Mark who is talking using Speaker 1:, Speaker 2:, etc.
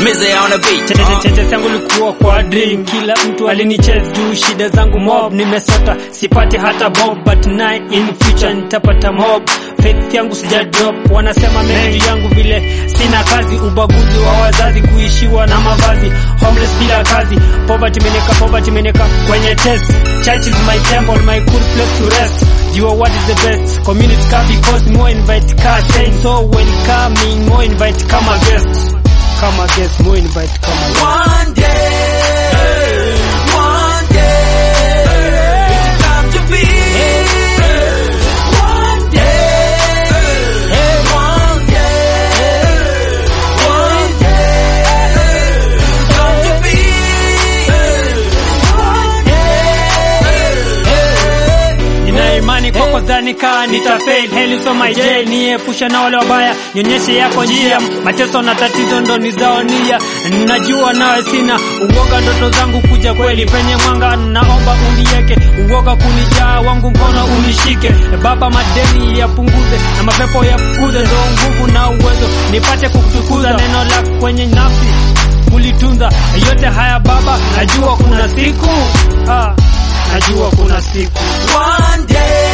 Speaker 1: Mize on the beat.
Speaker 2: Tete tete zangu likuwa kwa dream, kila mtu alinichase juu shida zangu mob, nimesota sipati hata bob, but now in future nitapata mob. Faith yangu sija drop, wanasema mengi yangu vile sina kazi, ubaguzi wa wazazi, kuishiwa na mavazi, homeless bila kazi, poverty meneka, poverty meneka kwenye test. Church is my temple, my cool place to rest. You are what is the best community car because more invite car saying so welcoming, more invite kama guest kama guest, more invite kama guest.
Speaker 1: One day, one day, it's time to be. One day, one day, one day, it's time to be. One day.
Speaker 2: Nina imani kwako dhani kaa nitafail heli so my jail niepusha na wale wabaya nyonyeshe yako njia mateso na tatizo ndo nizaonia najua nawe sina uoga ndoto zangu kuja kweli penye mwanga naomba unieke uoga kunijaa wangu mkono unishike baba madeni yapunguze na mapepo yafukuze ndo nguvu na uwezo nipate kukutukuza neno lako kwenye nafsi kulitunza yote haya baba najua kuna siku ah, najua kuna siku
Speaker 1: One day.